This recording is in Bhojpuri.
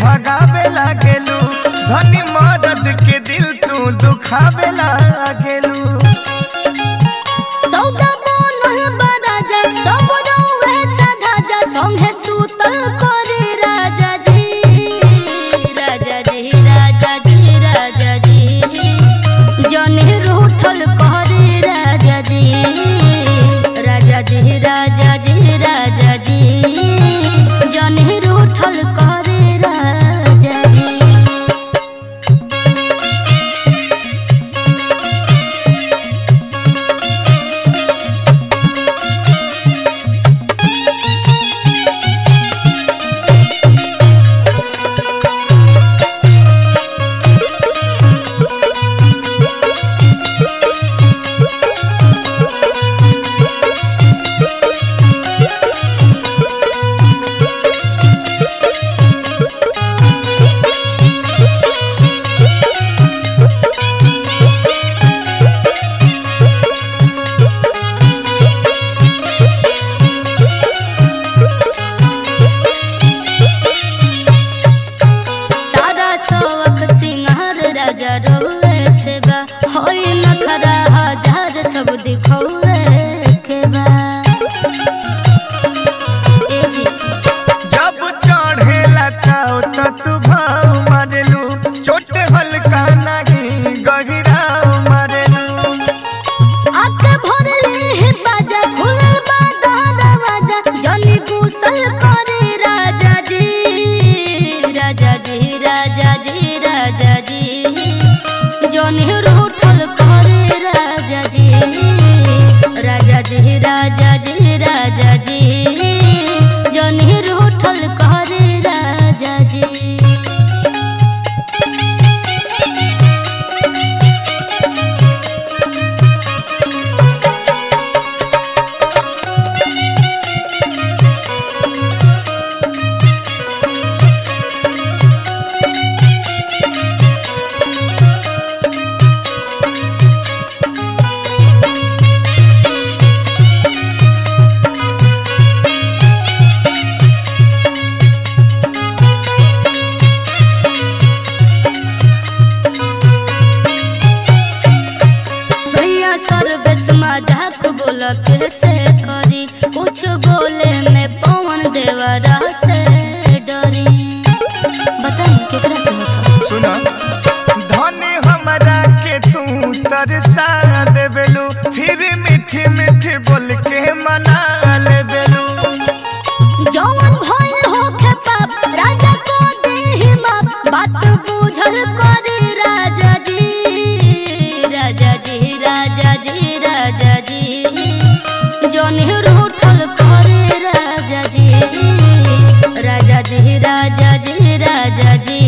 भगावे लागेलू धनी मदद के दिल तू दुखावे लागेलू सौदा बनल बा राजा सब रौवे साधा जा संगे सुतल करे राजा जी राजा जी राजा जी राजा जी जने रूठल करे राजा जी राजा जी राजा जी राजा जी जने रूठल करे राजा जी सारा सवक सिंगार राजा रोए से बा होई नखरा हजार सब दिखौए के बा ए जी जब चढ़ेला ताव त तू भाव मारेलू छोटे हल्का नहीं गहिरा मारेलू आके भरले हे बाजा खुलल बा दरवाजा जनी गुसल करे राजा जी राजा जी राजा जी राजा जी जनी रूठल करे राजा जी राजा जी राजा जी राजा जी जनी रूठल करे राजा जी सैया सर्वेश मजाक बोल कैसे करी कुछ बोले में पवन देवरा से डरी बताई केकरा से हंसो सुना धनी हमरा के तू तरसा देबेलू फिर मीठी मीठी बोल के मना लेबेलू जौन भइल होखे पाप राजा को देहि माप बात बुझल करी राजा जी राजा जी राजा जी राजा जी जौन रूठल करे राजा जी राजा जी राजा जी राजा जी